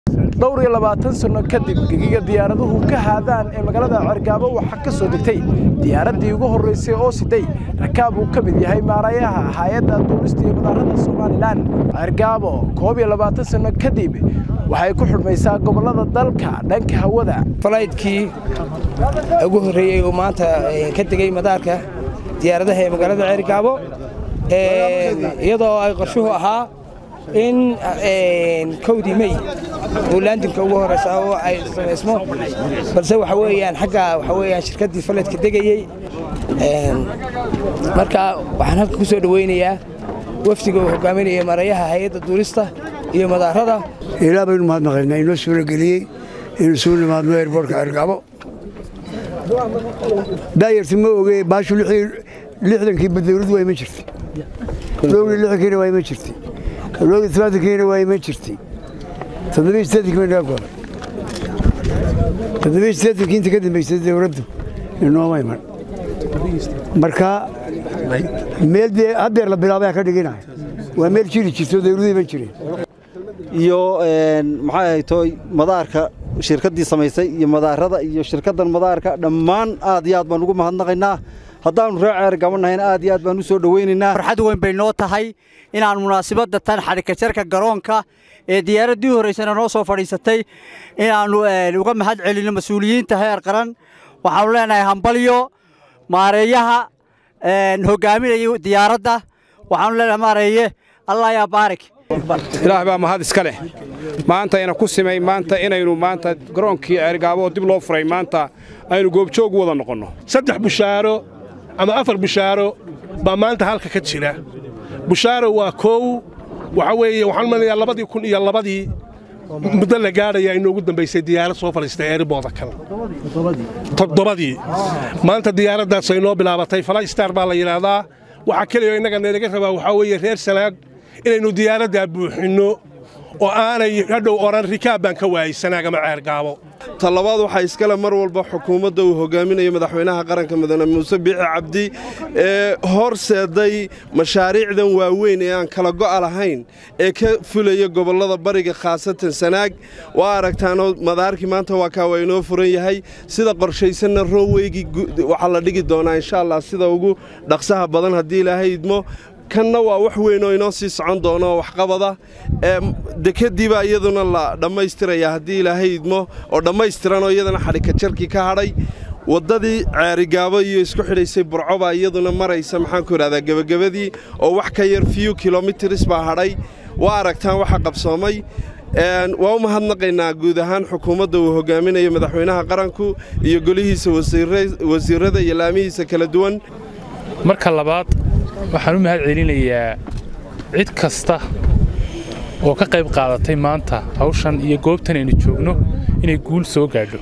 dhowr iyo labaatan sanno kadib gegiga diyaaraduhu ka haadaan ee magaalada cergaabo waxaa ka soo degtay diyaaraddii ugu horraysay oo siday rakaab uu ka mid yahay maarayaha hay-adda duulista iyo madaarada somalilan cergaabo koob iyo labaatan sanno kadib waxay ku xidhmaysaa gobollada dalka dhanka hawada falaydkii ugu horreeyey uu maanta ka degay madaarka diyaaradaha ee magaalada cergaabo iyadoo ay qorshuhu ahaa in kowdii mey oo laandinka ugu horeysa oo ay samaysmo balse waxa weeyaan xagga waxa weeyaan shirkaddii faledka degayey marka waxaan halka ku soo dhowaynayaa wafdiga uu hogaaminaya marayaha hay-adda duulista iyo madaarada ilaa baynu mahadnaqaynaa inoo suurageliyey inuu suu nimaadno eerboortka cergabo daayarti ma oge baashu lixdankii badawladu waa iman jirtay dhowri lixdankiina waa iman jirtay dhowri tobaatankiina waa iman jirtay toddobiyi siddeedankii naga goday toddobiyi siddeedankii inta ka dambaysay dawladdu inooma iman marka meel dee haddeer la bilaabaya ka dhiginaya waa meel jiri jirto dawladu iman jireen iyo maxay ahaytoy madaarka shirkaddii samaysay iyo madaarada iyo shirkaddan madaarka dhammaan aad iyo aad baan ugu mahadnaqaynaa haddaannu ree ceergabannahayna aad iyo aad baan u soo dhowaynaynaa farxad weyn bay noo tahay inaan munaasibadda tan xadhikajarka garoonka ee diyaaraddii horraysana noo soo fadhiisatay inaannu uga mahad celinno mas-uuliyiinta heer qaran waxaannu leenahay hambalyo maareeyaha hogaaminaya diyaaradda waxaannu leenahay maareeye allah yaa baarik ilaah baa mahad iska leh maanta ina ku simay maanta inaynu maanta garoonkii ceergaabo oo dib loo furay maanta aynu goobjoog wada noqonno saddex bushaaro ama afar bushaaro baa maanta halka ka jira bushaaro waa koow waxa weeye waxaan malinayaa labadii kun iyo labadii muddo la gaadhaya inoogu dambaysay diyaarad soo fadhiistay eeribooda kale toddobadii maanta diyaaraddaas ay noo bilaabatay falaystar baa la yidhaahdaa waxaa keliya innaga nalaga rabaa waxaa weeye reer sanaag inaynu diyaaraddaa buuxinno oo aanay hadhow odhan rikaab baan ka waayey sanaag ama ceergaabo talabaad waxaa iskale mar walba xukuumadda uu hogaaminayo madaxweynaha qaranka mudane muuse biixi cabdi ee horseeday mashaariicdan waaweyn ee aan kala go'a lahayn ee ka fulaya gobollada bariga khaasatan sanaag waa aragtaanoo madaarkii maanta waa kaa waa inoo furan yahay sida qorshaysanna rooweygi waxaa la dhigi doonaa insha allah sida ugu dhaqsaha badan haddii ilaahay idmo kanna waa wax weyn oo inoo sii socon doono waxqabada dekadiibaa iyaduna la dhammaystirayaa haddii ilaahay idmo oo dhammaystiranoo iyadana xadhikajarkii ka hadhay waddadii ceerigaabo iyo isku xidhaysay burcobaa iyaduna maraysa maxaanku idhahdaa gebagabadii oo wax ka yar fiyu kilomitris baa hadhay waa aragtaan waxa qabsoomay waa u mahadnaqaynaa guud ahaan xukuumadda uu hogaaminayo madaxweynaha qaranku iyo golihiisa wasiirrada iyo laamihiisa kala duwan marka labaad waxaan u mahad celinayaa cid kasta oo ka qayb qaadatay maanta hawshan iyo goobtan aynu joogno inay guul soo gaadho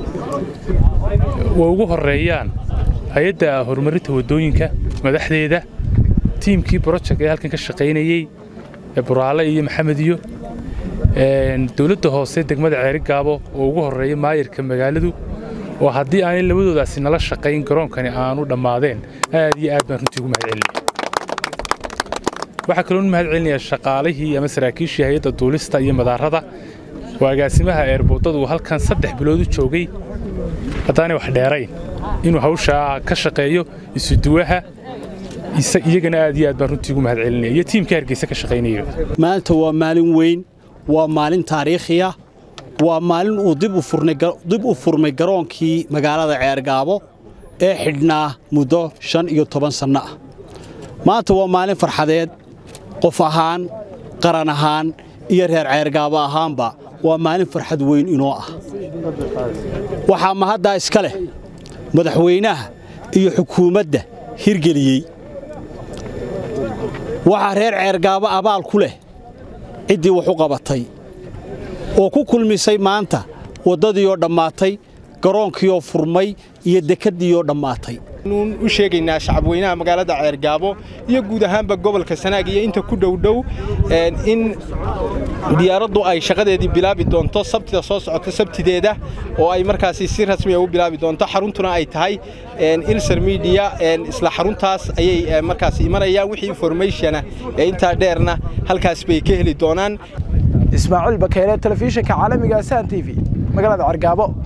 way ugu horreeyaan hay-adda horumarinta waddooyinka madaxdeeda tiimkii broject ee halkan ka shaqaynayey ee buraale iyo maxamed iyo dowladda hoose degmada ceerigaabo oo ugu horreeya maayirka magaaladu oo haddii aanay labadoodaasi nala shaqayn garoonkani aanu dhammaadeen aad iyo aad baan runtii ugu mahad celinaya waxaa kaloo mahad celinayaa shaqaalihii ama saraakiishii hay-adda duulista iyo madaarada oo agaasimaha eerboodadu uu halkan saddex bilood u joogay haddaanay wax dheerayn inuu hawshaa ka shaqeeyo isuduwaha iyagana aad iyo aad baan runtii ugu mahad celinaya iyo tiimka hargeysa ka shaqaynaya maanta waa maalin weyn waa maalin taariikhiya waa maalin uu dib u furmay garoonkii magaalada ceergaabo ee xidhnaa muddo shan iyo toban sanno ah maanta waa maalin farxadeed qof ahaan qaran ahaan iyo reer ceergaabo ahaanba waa maalin farxad weyn inoo ah waxaa mahaddaa iska leh madaxweynaha iyo xukuumadda hirgeliyey waxaa reer ceergaabo abaal ku leh ciddii wax u qabatay oo ku kulmisay maanta waddadii oo dhammaatay garoonkii oo furmay iyo dekeddii oo dhammaatay u sheegaynaa shacabweynaha magaalada ceergaabo iyo guud ahaanba gobolka sanaag iyo inta ku dhowdhow in diyaaraddu ay shaqadeedii bilaabi doonto sabtida soo socota sabtideeda oo ay markaasi si rasmiya u bilaabi doonto xaruntuna ay tahay ilser media isla xaruntaas ayay markaasi imanayaan wixii informationa ee intaa dheerna halkaas bay ka heli doonaan ismaaciil bakeyle telefishinka caalamiga san t v magaalada cergaabo